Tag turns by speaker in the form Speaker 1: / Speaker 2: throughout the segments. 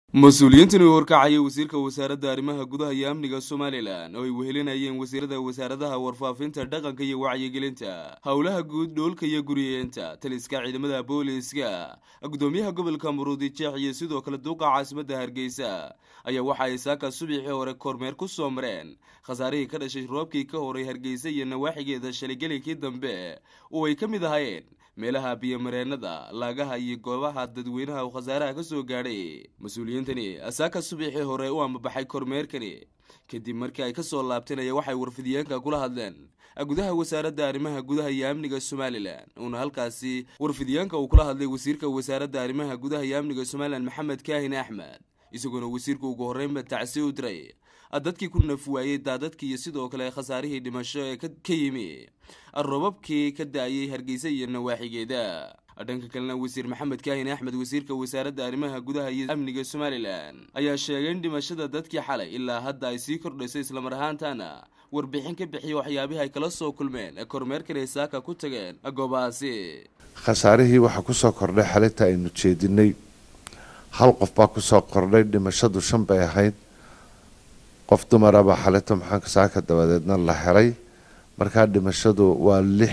Speaker 1: mas-uuliyiintan uu horkacaya wasiirka wasaaradda arrimaha gudaha iyo amniga somalilan oo ay wehelinayeen wasiirada wasaaradaha warfaafinta dhaqanka iyo wacyigelinta howlaha guud dhoolka iyo guriyeenta taliska ciidamada booliiska gudoomiyaha gobolka muruudi jeex iyo sidoo kale duuqa caasimadda hargeysa ayaa waxa ay saaka subaxii hore kormeer ku soo mareen khasaarihii ka dhashay roobkii ka horay hargeysa iyo nawaaxigeeda shaligelikii dambe oo ay ka mid ahaayeen meelaha biyomareenada laagaha iyo goobaha dadweynaha uu khasaaraha ka soo gaadhay mas-uuliyiintani saaka subaxii hore u ambabaxay kormeerkani kadib markii ay kasoo laabteen ayaa waxay warfidiyeenka kula hadleen gudaha wasaaradda arrimaha gudaha iyo amniga somalilan uuna halkaasi warfidiyeenka uu kula hadlay wasiirka wasaaradda arrimaha gudaha iyo amniga somalilan maxamed kaahin axmed isagoona wasiirku ugu horreynba tacsi u diray dadkii ku nafwaayey daadadkii iyo sidoo kale khasaarihii dhimasho ee ka yimi robabkii ka da-ayay hargeysa iyo nawaaxigeeda dhanka kalena wasiir maxamed kaahin axmed wasiirka wasaaradda arrimaha gudaha iyo amniga somalilan ayaa sheegay in dhimashada dadkii xalay ilaa hadda ay sii kordhayso islamar ahaantana warbixin ka bixiya waxyaabihii ay kala soo kulmeen kormeerkan ay saaka ku tageen goobahaasi
Speaker 2: khasaarihii waxaa kusoo kordhay xalinta aynu jeedinay hal qof baa kusoo kordhay dhimashadu shan bay ahayd qof dumaraba xalito maxaanka saaka dabadeedna la helay markaa dhimashadu waa lix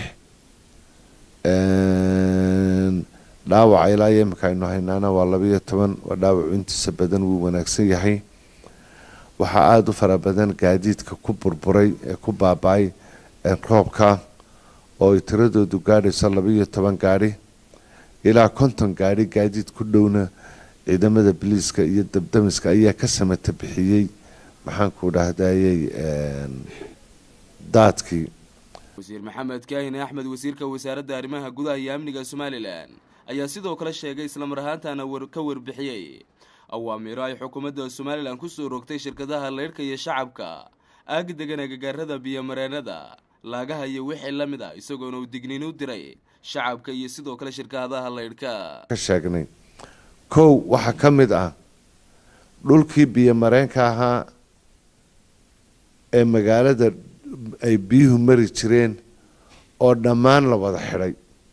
Speaker 2: dhaawaca ilaa iyo imika aynu haynaana waa labaiyo toban waa dhaawacu intiisa badan wuu wanaagsan yahay waxaa aada u fara badan gaadiidka ku burburay ee ku baaba-ay roobka oo ay tiradoodu gaadhayso labaiyo toban gaadhi ilaa konton gaadhi gaadiid ku dhowna ciidamada biliiska iyo dabdamiska ayaa ka samata bixiyey maxaanku dhahdayey daadkii
Speaker 1: wasiir maxamed kaahin axmed wasiirka wasaaradda arrimaha gudaha iyo amniga somalilan ayaa sidoo kale sheegay islamar ahaantana ka warbixiyey awaamiiro ay xukuumadda somalilan kusoo rogtay shirkadaha leyrhka iyo shacabka aag degan agagaarada biyomareenada laagaha iyo wixii la mid a isagoona uu digniin u diray shacabka iyo sidoo kale shirkadaha leyrhka
Speaker 2: ka sheegnay kow waxaa ka mid ah dhulkii biyomareenka ahaa ee magaalada ay biyuhu mari jireen oo dhammaan la wada xidhay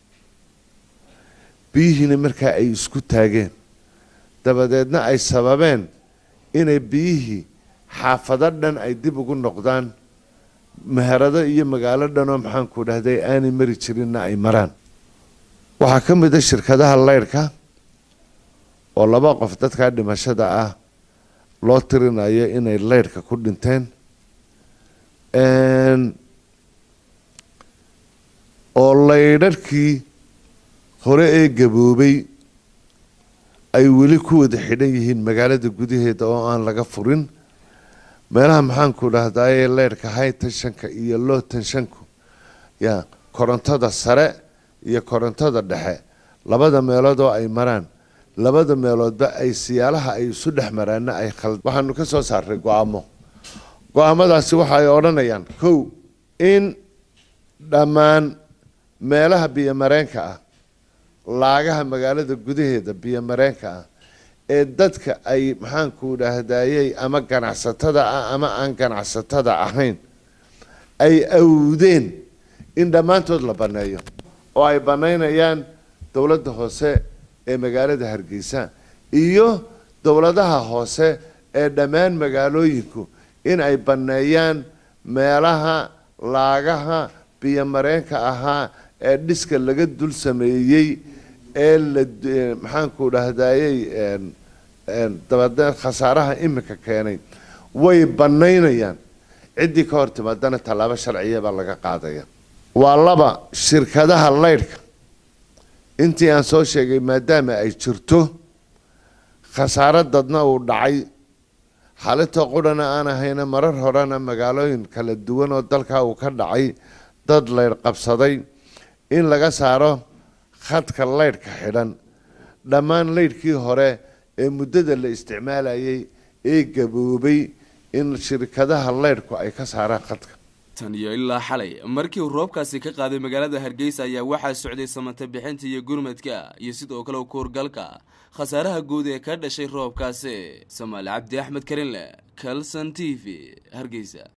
Speaker 2: biyihiina markaa ay isku taageen dabadeedna ay sababeen inay biyihii xaafado dhan ay dib ugu noqdaan meherado iyo magaalo dhanoo maxaanku dhahday aanay mari jirinna ay maraan waxaa ka mid a shirkadaha leyrhka oo laba qof dadkaa dhimashada ah loo tirinayo inay leyrhka ku dhinteen oo laydharhkii hore ee gaboobay ay weli ku wada xidhan yihiin magaalada gudaheeda oo aan laga furin meelaha maxaanku dhahdaye leyrhka high tenshanka iyo low tenshanku ya korontada sare iyo korontada dhexe labada meelood oo ay maraan labada meeloodba ay siyaalaha ay isu dhex maraana ay khald waxaanu ka soo saaray go-aamo go-aamadaasi waxa ay odhanayaan kow in dhammaan meelaha biyomareenka ah laagaha magaalada gudaheeda biyomareenka ah ee dadka ay maxaanku dhahdayey ama ganacsatada ah ama aan ganacsatada ahayn ay awdeen in dhammaantood la banneeyo oo ay bannaynayaan dowladda hoose ee magaalada hargeysa iyo dowladaha hoose ee dhammaan magaalooyinku in ay banneeyaan meelaha laagaha biyomareenka ahaa ee dhiska laga dul sameeyey ee la maxaanku dhahdayey dabadeed khasaaraha iminka keenay way bannaynayaan ciddii ka hor timaadana tallaabo sharciya baa laga qaadaya waa laba shirkadaha leyrhka intii aan soo sheegay maadaama ay jirto khasaaro dadna uu dhacay xalito qurhana aan ahayna marar horena magaalooyin kala duwan oo dalkaa uu ka dhacay dad leydh qabsaday in laga saaro khadka leydhka xidhan dhammaan leydhkii hore ee muddada la isticmaalayay ee gaboobay in shirkadaha leydhku ay ka saaraan khadka
Speaker 1: tan iyo ilaa xalay markii uu roobkaasi ka qaaday magaalada hargeysa ayaa waxaa socday samata bixinta iyo gurmadka iyo sidoo kale kuurgalka khasaaraha guud ee ka dhashay roobkaasi samaali cabdi axmed karinle calson t v hargeysa